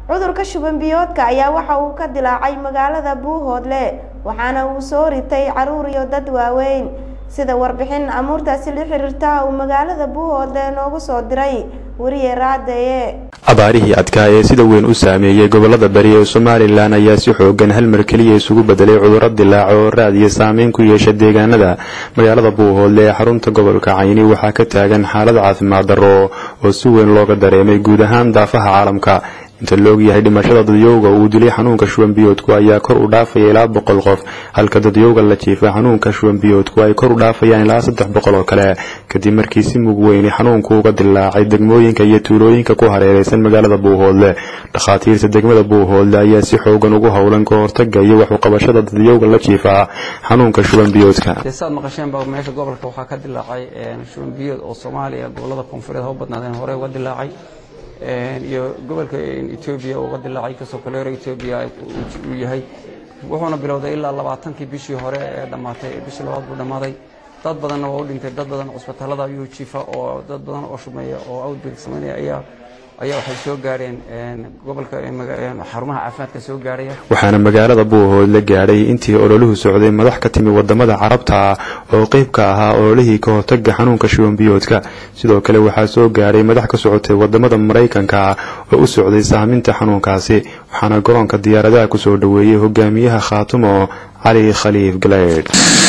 cudurka shuban biyoodka ayaa waxa uu ka dilaacay magaalada buuhoodle waxaana uu soo ritay caruur iyo dad waaweyn sida warbixin amuurtaasi la xiriirta uu magaalada buuhoodle noogu soo diray weriye raadeye abaarihii adkaa ee sida weyn u saameeyey gobolada bari ee somalilan ayaa si xoogan hal mar keliya isugu bedelay cudurro dilaaca oo raad iyo saameyn ku yeesha deegaanada magaalada buuhoodle ee xarunta gobolka cayni waxaa ka taagan xaalad caafimaad darro oo si weyn looga dareemay guud ahaan daafaha caalamka inta la ogyahay dhimashada dadyowga uu dilay xanuunka shubanbiyoodku ayaa kor u dhaafaya ilaa boqol qof halka dadyowga la jiifa xanuunka shubanbiyoodku ay kor u dhaafayaan ilaa saddex boqol oo kale kadib markii si mug weyni xanuunku uga dilaacay degmooyinka iyo tuulooyinka ku hareereysan magaalada buuhoodle dhakhaatiirta degmada buuhoodle ayaa si xoogan ugu howlan ka hortaga iyo wax uqabashada dadyowga la jiifa xanuunka shubanbiyoodka saad maqasheenba meesha gobolka waxaa ka dilaacay shubanbiyood oo soomaaliya gobolada koonfureed ha u badnaadeen hore uga dilaacay iyo gobolka etoobiya uga dilaacay kasoo kaleero etoobiya uu yahay wuxuuna bilowday ilaa labaatankii bishii hore ee dhammaatay bishii labaad buu dhammaaday dad badanna waa u dhintay dad badan cusbitaalada ayuu jiifa oo dad badan oo shumeeya oo outbreak sameynaya ayaa ayaa waxay soo gaareen gobolka xarumaha caafimaadka soo gaaraya waxaana magaalada buuhoodle gaadhay intii ololuhu socday madax ka timi wadamada carabta ah oo qeyb ka ahaa ololihii ka hortaga xanuunka shubanbiyoodka sidoo kale waxaa soo gaadhay madax ka socotay wadamada maraykanka ah oo u socday saaminta xanuunkaasi waxaana garoonka diyaaradaha kusoo dhoweeyey hogaamiyaha khaatumo cali khaliif galeydh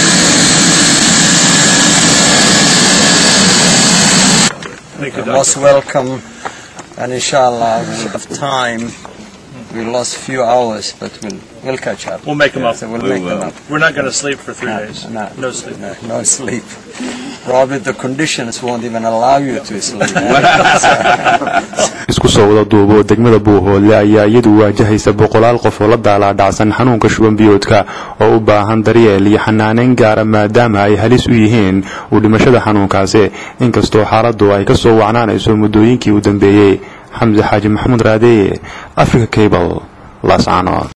most welcome and inshallah we have time we lost a few hours but we'll we'll catch up We'll make them up. so we'll make them up We're not going to sleep for three no, days. no, No sleep. no, no sleep probably the conditions won't even allow you to sleep isku soo wada duubo degmada buuhoodle ayaa iyadu waajahaysa boqolaal qof oo la daalaadhacsan xanuunka shubanbiyoodka oo u baahan daryeel iyo xanaaneyn gaara maadaama ay halis u yihiin uu dhimashada xanuunkaasi inkastoo xaaladdu ay ka soo wacnaanayso muddooyinkii u dambeeyey xamse xaaji maxamuud raadeeye africa cable laascaanood